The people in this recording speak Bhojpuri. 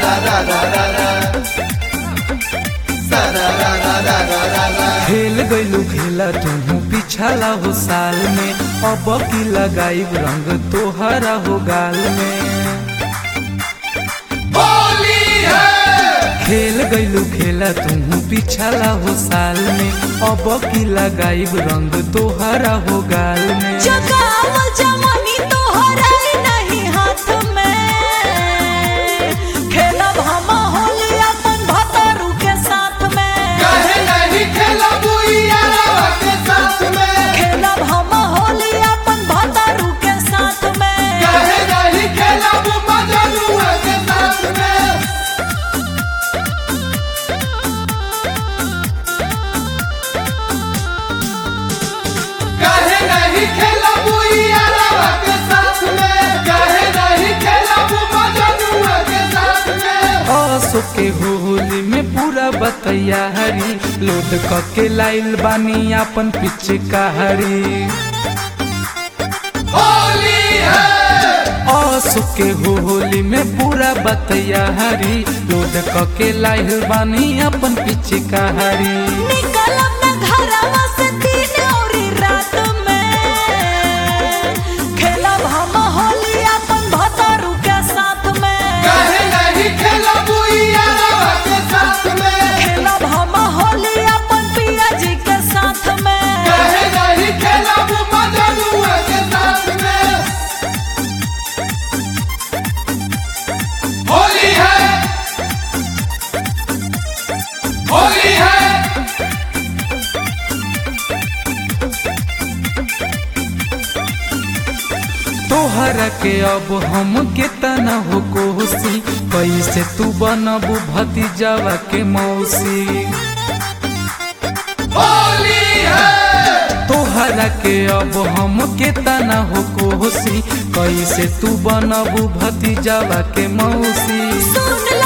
खेल गईलू खेला तुहू पिछला हो साल में अब की लगाई रंग तोहरा हो गाल में खेल गईलू खेला तुहू पिछला हो साल में अब की लगाई रंग तोहरा हो गाल में जगावल जवानी तोहरा नहीं हाथ में खेलब हम होली अपन भतरू के साथ में खेलब हम होली अपन भतरू के साथ में असो के होली में पूरा बतैया हरी लोड कके लाइल बानी अपन पीछे हरी असो के होली में पूरा बतैया हरी लोड कके लाइल बानी अपन पीछे हरी निकलब न घरवा से दिन औरी रात में खेलब हम होली अपन भतरू के साथ में खेलब हम होली अपन पिया जी के साथ में होली है होली है तोहरा के अब हम के तना हो कोसी कैसे तू बनबू भतीजवा के मौसी होली है तोहरा के अब हम के तना हो कोसी कैसे तू बनबू भतीजवा के मौसी सुन